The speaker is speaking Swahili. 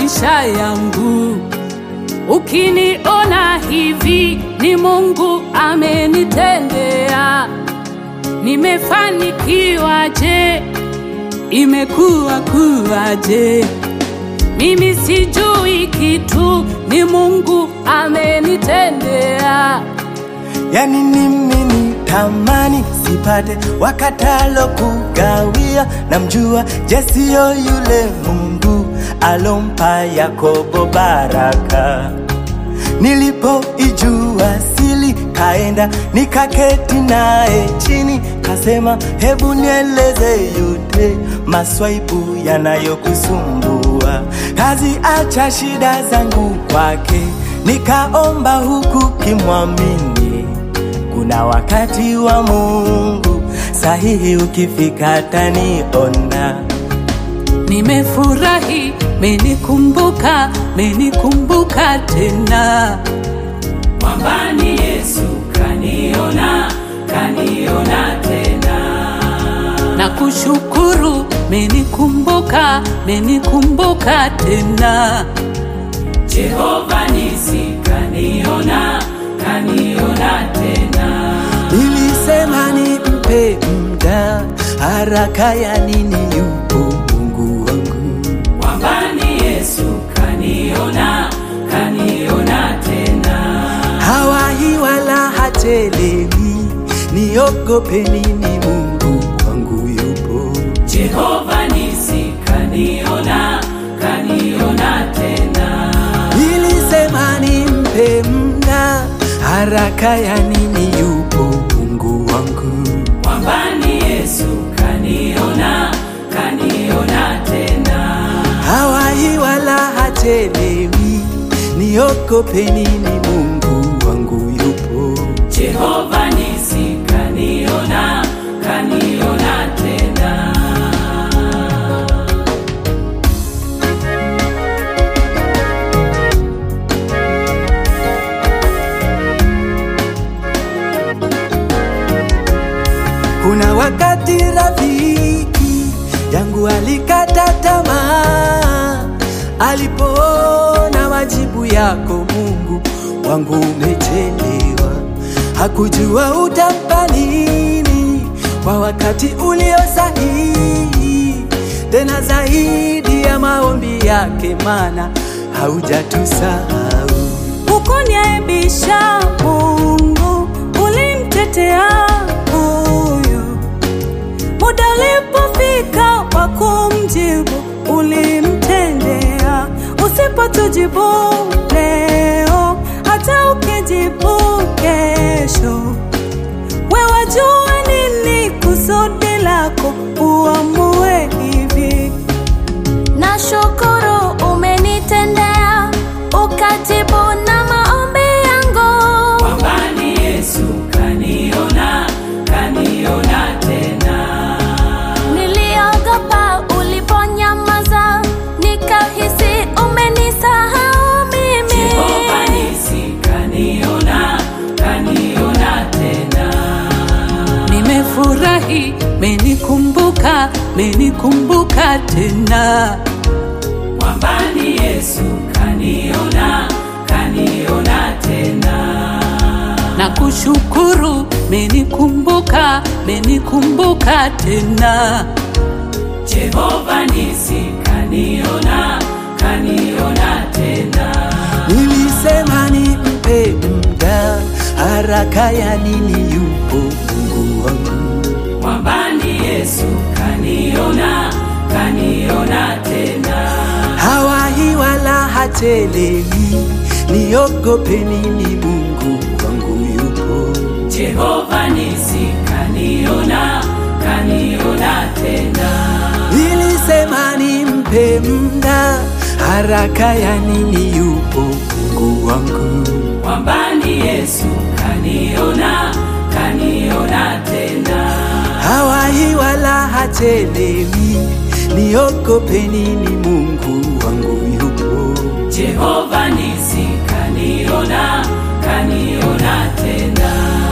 maisha yangu. Ukiniona hivi ni Mungu amenitendea. Nimefanikiwa je? Imekuwa kuwaje? Mimi sijui kitu, ni Mungu amenitendea. yani mimi ni tamani sipate wakatalo kugawia namjua jesio yule mungu alompa yakobo baraka nilipoijua sili kaenda nikaketi naye chini kasema hebu nieleze yote maswaibu yanayokusumbua kazi acha shida zangu kwake nikaomba huku kimwamini kuna wakati wa mungu sahihi ukifika taniona Nimefurahi, menikumbuka, menikumbuka tena. Mwambani Yesu kaniona, kaniona tena. Na kushukuru, menikumbuka, menikumbuka tena. Jehova nisi kaniona, kaniona tena. nilisema nimpe mda haraka ya nini yupo mungu wangu Mwambani Yesu kaniona, kaniona tena. hawahi wala hachelewi niogope nini mungu wangu yupo Jehova nisi kaniona, kaniona tena. nilisema nimpe mda haraka ya nini yupo mungu wangu Mwambani Yesu kaniona, kaniona tena. hawahi wala hachelewi niogope nini mungu wangu yupo Jehova nisi kaniona, kaniona tena. Kuna wakati rafiki yangu alikata tamaa alipoona majibu yako Mungu wangu umechelewa, hakujua utampa nini kwa wakati ulio sahihi, tena zaidi ya maombi yake, mana haujatusahau. Hukuniaibisha Mungu, ulimtetea huyu. Muda ulipofika wa kumjibu, ulimtendea. Usipotujibu leo, hata ukijibu kesho, wewe jua nini kusudi lako, uamue hivi. Nashukuru umenitendea ukatibu na maombi yangu. Mwambani Yesu kaniona, kaniona tena. Niliogopa uliponyamaza, nikahisi umenisahau mimi. Jehova nisi kaniona, kaniona tena. Nimefurahi, menikumbuka, menikumbuka tena. Mwambani Yesu kaniona, kaniona tena. Na kushukuru, menikumbuka, menikumbuka tena. Jehova nisi kaniona, kaniona tena. Nilisema nimpe mda haraka ya nini yupo Mungu wangu Mwambani Yesu kaniona, kaniona tena. hawahi wala hachelewi, niogope nini Mungu wangu yupo. Jehova nisi kaniona, kaniona tena. Nilisema nimpe mda haraka ya nini yupo Mungu wangu Mwambani Yesu kaniona, kaniona tena. hawahi wala hachelewi, niogope nini Mungu wangu yupo. Jehova nisi kaniona, kaniona tena.